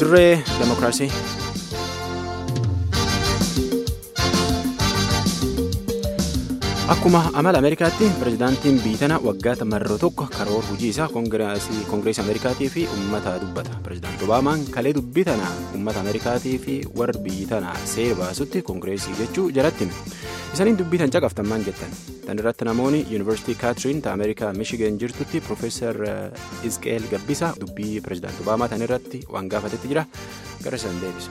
dirree demokiraasii. Akkuma amala Ameerikaatti pirezidaantiin biitana waggaa marroo tokko karoora hojii isaa koongireesii Ameerikaatii fi uummata dubbata. Pirezidaanti Obaamaan kalee dubbii tana uummata Ameerikaatii fi warra biyyi tana seera baasutti koongireesii jechuu jalatti hime. Isaniin dubbii tan caqaftan maal jettan? Tan irratti namoonni yuunivarsiitii Kaatiriin ta Ameerikaa Michigan jirtutti Piroofeesar Isqeel Gabbisaa dubbii pirezidaanti Obaamaa tan irratti waan gaafatetti jira. Gara isaan deebisa.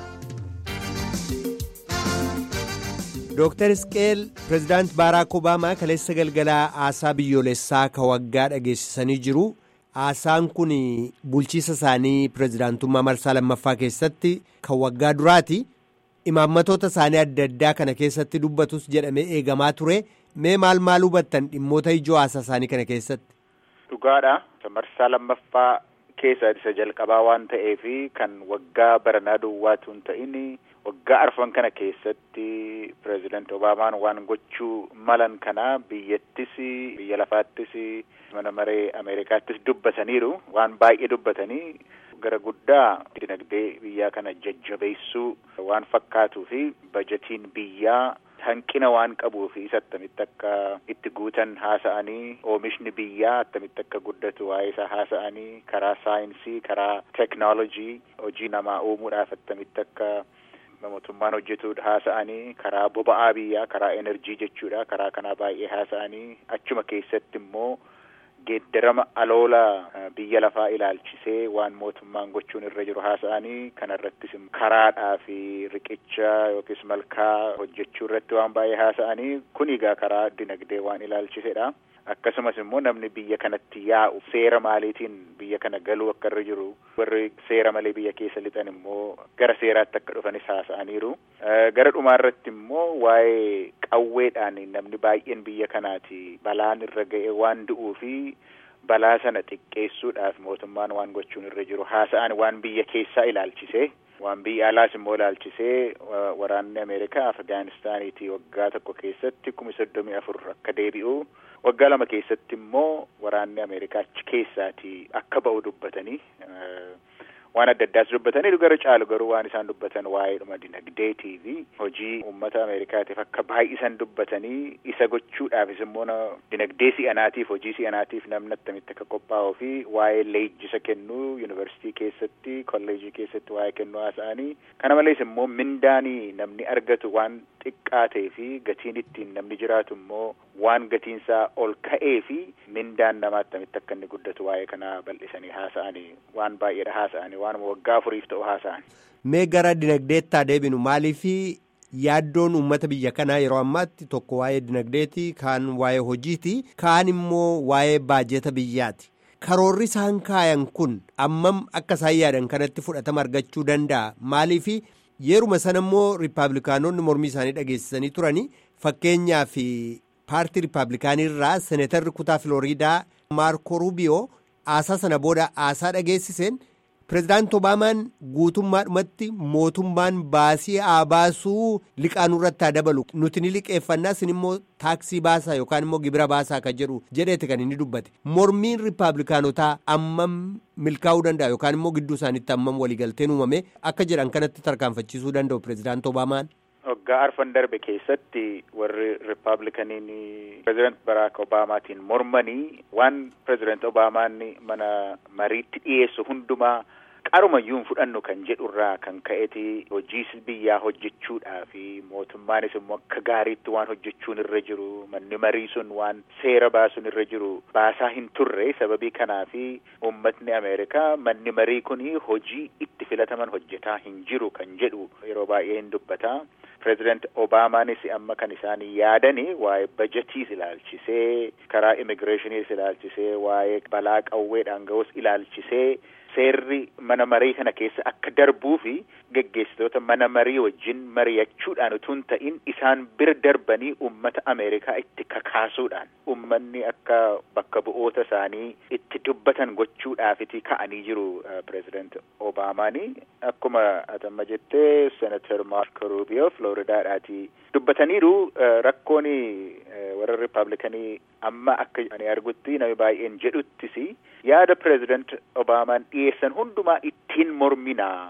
Dooktar Isqeel pirezidaant Baaraak Obaamaa kaleessa galgalaa haasaa biyyoolessaa ka waggaa dhageessisanii jiru. Haasaan kun bulchiisa isaanii pirezidaantummaa marsaa lammaffaa keessatti kan waggaa duraati. Imaammatoota isaanii adda addaa kana keessatti dubbatus jedhamee eegamaa ture. Mee maal maal hubattan dhimmoota ijoo haasaa isaanii kana keessatti? Dhugaadha. Marsaa lammaffaa keessa isa jalqabaa waan ta'eef kan waggaa baranaa duwwaatu hin ta'in waggaa arfan kana keessatti pireezidaanti Obaamaan waan gochuu malan kana biyyattis biyya lafaattis mana maree Ameerikaattis dubbataniiru waan baay'ee dubbatanii gara guddaa dinagdee biyyaa kana jajjabeessuu waan fakkaatuu fi bajetiin biyyaa hanqina waan qabuuf isa attamitti akka itti guutan haasa'anii oomishni biyyaa attamitti akka guddatu waa'ee isaa haasa'anii karaa saayinsii karaa teknoolojii hojii namaa uumuudhaaf attamitti akka mootummaan hojjetu haasa'anii karaa boba'aa biyyaa karaa enerjii jechuudha karaa kanaa baay'ee haasa'anii achuma keessatti immoo geeddarama aloola biyya lafaa ilaalchisee waan mootummaan gochuun irra jiru haasa'anii kanarrattis karaadhaa fi riqicha yookiis malkaa hojjechuu irratti waan baay'ee haasa'anii kun egaa karaa dinagdee waan ilaalchisedha. Akkasumas immoo namni biyya kanatti yaa'u seera maaliitiin biyya kana galuu akka irra jiru warri seera malee biyya keessa lixan immoo gara seeraatti akka dhufanis haasa'aniiru. Gara dhumaarratti immoo waa'ee qawweedhaan namni baay'een biyya kanaati balaan irra ga'e waan du'uu fi balaa sana xiqqeessuudhaaf mootummaan waan gochuun irra jiru haasa'an waan biyya keessaa ilaalchisee. waan biyya alaas immoo ilaalchisee waraanni Ameerikaa Afgaanistaaniitii waggaa tokko keessatti kuma soddomii afur akka deebi'u waggaa lama keessatti immoo waraanni Ameerikaa achi keessaatii akka ba'u dubbatanii waan adda addaas dubbatanii gara caalu garuu waan isaan dubbatan waa'eedhuma dinagdeetii fi hojii uummata Ameerikaatiif akka baay'isan dubbatanii isa gochuudhaafis immoo dinagdee si'anaatiif hojii si'anaatiif namni attamitti akka qophaa'uu fi waa'ee leenjisa kennuu yuunivarsiitii keessatti kolleejii keessatti waa'ee kennuu haasa'anii kana malees immoo mindaanii namni argatu waan xiqqaatee fi gatiin ittiin namni jiraatu immoo waan gatiinsaa ol ka'ee fi mindaan namaa attamitti akka inni guddatu waa'ee kanaa bal'isanii haasa'anii waan baay'eedha haasa'anii waan waggaa afuriif ta'u haasa'an. Mee gara dinagdeettaa deebinu maaliif yaaddoon uummata biyya kanaa yeroo ammaatti tokko waa'ee dinagdeeti kaan waa'ee hojiiti kaan immoo waa'ee baajeta biyyaati. Karoorri isaan kaayan kun ammam akka isaan yaadan kanatti fudhatama argachuu danda'a maaliif yeruma sana immoo riippaabilikaanonni mormii isaanii dhageessisanii turani fakkeenyaaf paartii riippaabilikaanii irraa seeneetarri kutaa filooriidaa maarko ruubiyoo haasaa sana booda haasaa dhageessiseen pirezidaanti obaamaan guutummaadhumatti mootummaan baasii haa baasuu liqaanuu irratti haa dabalu nuti ni liqeeffannaa isin immoo taaksii baasaa yookaan immoo gibira baasaa kan jedhu jedheeti kan inni dubbate mormiin riippaabilikaanotaa ammam milkaa'uu danda'a yookaan immoo gidduu isaaniitti ammam waliigalteen uumame akka jedhan kanatti tarkaanfachiisuu danda'u pirezidaanti obaamaan. waggaa arfan darbe keessatti warri riippaabilikaniin pirezidaanti baraak obaamaatiin mormanii waan pirezidaanti obaamaan mana mariitti dhiyeessu hundumaa qarumayyuu hin fudhannu kan jedhurraa kan ka'eeti hojii biyyaa hojjechuudhaa fi mootummaanis immoo akka gaariitti waan hojjechuun irra jiru manni marii sun waan seera baasuun irra jiru baasaa hin turre sababii kanaa fi uummatni ameerikaa manni marii kun hojii itti filataman hojjetaa hin jiru kan jedhu yeroo baay'ee hin dubbata. Pireezidaanti Obaamaanis amma kan isaan yaadani waa'ee bajetiis ilaalchisee karaa immigireeshiniis ilaalchisee waa'ee balaa qawweedhaan ga'us ilaalchisee seerri mana marii kana keessa akka darbuu fi geggeessitoota mana marii wajjin mari'achuudhaan utuu hin ta'in isaan bira darbanii uummata Ameerikaa itti kakaasuudhaan uummanni akka bakka bu'oota isaanii itti dubbatan gochuudhaafiti ka'anii jiru pireezidaanti Obaamaanii akkuma atamma jettee seenatar Maarko Ruubiyoo Filooridaadhaati dubbataniiru rakkoon warra Riippaabilikanii amma akka ani argutti namni baay'een jedhuttis yaada pireezidaanti Obaamaan dhiyeessan hundumaa ittiin morminaa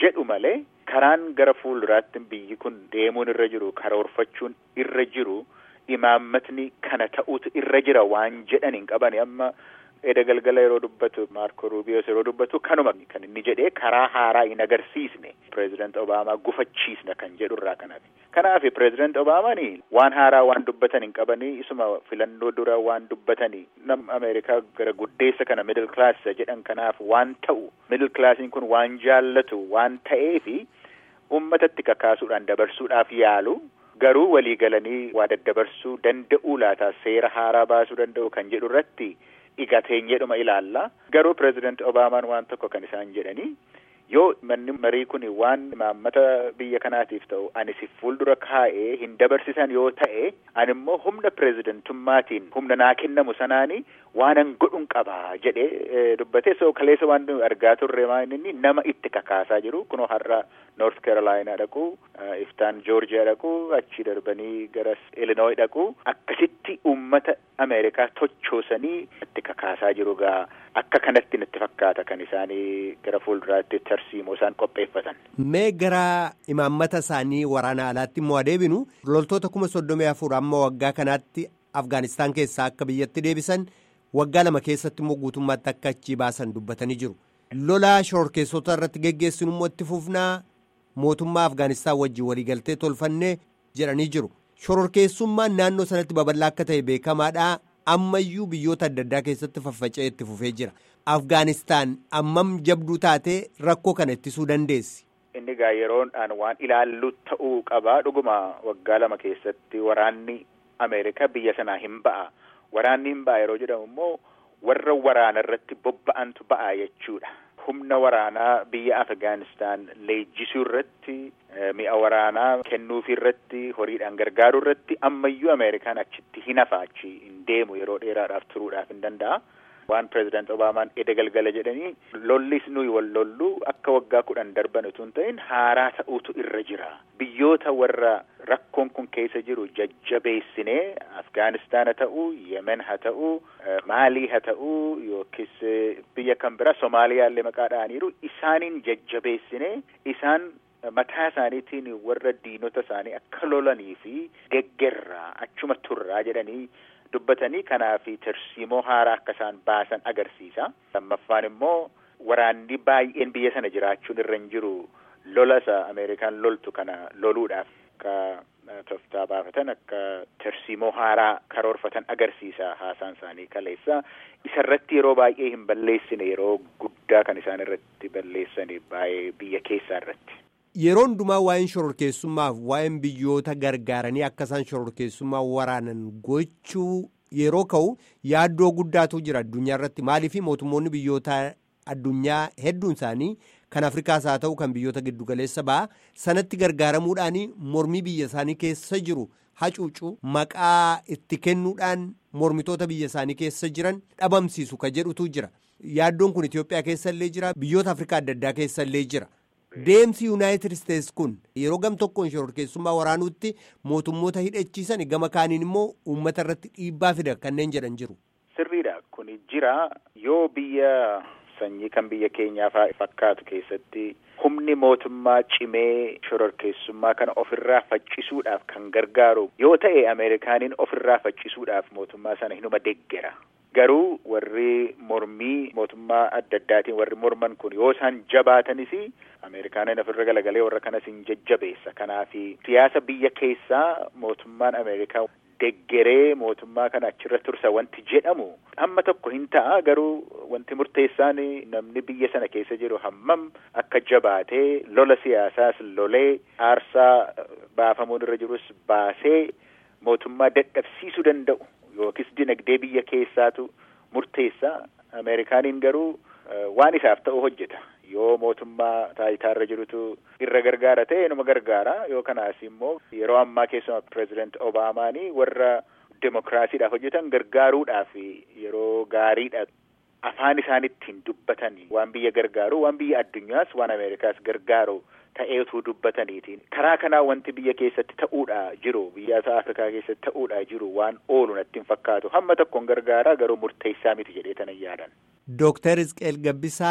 jedhu malee karaan gara fuulduraatti biyyi kun deemuun irra jiru karoorfachuun irra jiru imaammatni kana ta'utu irra jira waan jedhan hin qabani amma edda galgala yeroo dubbatu maarko ruubiyoos yeroo dubbatu kanuma kan inni jedhee karaa haaraa hin agarsiisne pireezident obaamaa gufachiisna kan jedhu irraa kanaaf kanaaf pireezident obaamaan waan haaraa waan dubbatan hin qabanii isuma filannoo dura waan dubbatanii nam ameerikaa gara guddeessa kana middle class jedhan kanaaf waan ta'u middle classiin kun waan jaallatu waan ta'eefi ummatatti kakaasuudhaan dabarsuudhaaf yaalu garuu walii galanii waa daddabarsuu danda'uu laata seera haaraa baasuu danda'u kan jedhu irratti dhigateenyeedhuma ilaalla garuu pireezident obaamaan waan tokko kan isaan jedhanii yoo manni marii kun waan imaammata biyya kanaatiif ta'u ani si fuuldura kaa'ee hin dabarsisan yoo ta'e ani immoo humna pireezidentummaatiin humna naa kennamu sanaani waanan godhun qabaa jedhee dubbatee so kaleessa waan argaa turre maan inni nama itti kakaasaa jiru kunoo har'a noort keerolaayinaa dhaqu iftaan joorjiyaa dhaqu achi darbanii gara ilinooyi dhaqu akkasitti ummata ameerikaa tochoosanii itti kakaasaa jiru gaa akka kanatti natti fakkaata kan isaanii gara fuulduraatti tarsiimoo isaan qopheeffatan. Mee gara imaammata isaanii waraana alaatti immoo adeebinu loltoota kuma soddomii afur amma waggaa kanaatti Afgaanistaan keessaa akka biyyatti deebisan waggaa lama keessatti immoo guutummaatti akka achii baasan dubbatanii jiru. Lola shororkeessota irratti geggeessinu immoo itti fufnaa mootummaa Afgaanistaan wajjin waliigaltee tolfannee jedhanii jiru. Shororkeessummaan naannoo sanatti babal'aa akka ta'e beekamaadha. ammayyuu biyyoota adda addaa keessatti faffaca'ee itti fufee jira afgaanistaan ammam jabduu taatee rakkoo kana ittisuu dandeessi. inni gaa yeroodhaan waan ilaallu ta'uu qabaa dhuguma waggaa lama keessatti waraanni ameerikaa biyya sanaa hin ba'a waraanni hin ba'a yeroo jedhamu immoo warra waraana irratti bobba'antu ba'a jechuudha. humna waraanaa biyya afgaanistaan leenjisuu irratti mi'a waraanaa kennuufi irratti horiidhaan gargaaruu irratti ammayyuu ameerikaan achitti hin hafaachi hin deemu yeroo dheeraadhaaf turuudhaaf hin danda'a. waan pireezidant obaamaan eda galgala jedhanii lollis nuyi wal lollu akka waggaa kudhan darban utuu hin ta'in haaraa ta'uutu irra jira biyyoota warra rakkoon kun keessa jiru jajjabeessinee afgaanistaan haa ta'u yemen haa ta'u maalii haa ta'u yookiis biyya kan biraa soomaaliyaallee maqaa dha'aniiru isaaniin jajjabeessinee isaan mataa isaaniitiin warra diinota isaanii akka lolanii fi deggerraa achuma turraa jedhanii dubbatanii kanaaf tarsiimoo haaraa akka isaan baasan agarsiisa. lammaffaan immoo waraanni baay'een biyya sana jiraachuun irra hin jiru lola isa ameerikaan loltu kana loluudhaaf akka toftaa baafatan akka tarsiimoo haaraa karoorfatan agarsiisa haasaan isaanii kaleessa isarratti yeroo baay'ee hin balleessine yeroo guddaa kan isaan irratti balleessani baay'ee biyya keessaa irratti. Yeroo hundumaa waa'een shororkeessummaaf waa'een biyyoota gargaaranii akka isaan shororkeessummaa waraanan gochuu yeroo ka'u yaaddoo guddaatu jira addunyaa irratti maaliif mootummoonni biyyoota addunyaa hedduun isaanii kan Afrikaas haa ta'u kan biyyoota giddugaleessa ba'a sanatti gargaaramuudhaan mormii biyya isaanii keessa jiru hacuucu maqaa itti kennuudhaan mormitoota biyya isaanii keessa jiran dhabamsiisu ka jedhutu jira yaaddoon kun Itoophiyaa keessa illee jira biyyoota Afrikaa adda addaa keessa illee jira. Deemsi Yuunaayitid Isteets kun yeroo gam tokkoon shororkeessummaa waraanuutti mootummoota hidhachiisan gama kaaniin immoo uummata irratti dhiibbaa fida kanneen jedhan jiru. Sirriidha kun jira yoo biyya sanyii kan biyya keenyaa fakkaatu keessatti humni mootummaa cimee shororkeessummaa kana ofirraa faccisuudhaaf kan gargaaru yoo ta'e Ameerikaaniin ofirraa faccisuudhaaf mootummaa sana hinuma deggera. Garuu warri mormii mootummaa adda addaatiin warri morman kun yoo isaan jabaatanis Ameerikaaniin ofirra galagalee warra kanas hin jajjabeessa. Kanaaf siyaasa biyya keessaa mootummaan Ameerikaa deggeree mootummaa kana achirra tursa wanti jedhamu hamma tokko hin ta'a garuu wanti murteessaan namni biyya sana keessa jiru hammam akka jabaatee lola siyaasaas lolee aarsaa baafamuun irra jirus baasee mootummaa dadhabsiisuu danda'u. Yookiis dinagdee biyya keessaatu murteessa. Ameerikaaniin garuu waan isaaf ta'u hojjeta. Yoo mootummaa taayitaarra jirutu irra gargaara ta'e numa gargaara. Yoo kanaas immoo yeroo ammaa keessumaa pireezident Obaamaanii warra demokiraasiidhaaf hojjetan gargaaruudhaaf yeroo gaariidha. Afaan isaanittiin dubbatan waan biyya gargaaru waan biyya addunyaas waan Ameerikaas gargaaru ta'eetu dubbataniitiin karaa kanaa wanti biyya keessatti ta'uudha jiru biyya Afrikaa keessatti ta'uudha jiru waan oolu natti hin fakkaatu hamma tokkoon gargaaraa garuu murteessaa miti jedhee tanan yaadan. Dooktar Isqeel Gabbisaa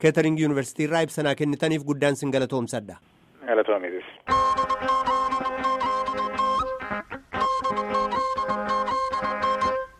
keetering yuunivarsiitii irraa ibsanaa kennitaniif guddaan sin galatoomsadha. Galatoomitis.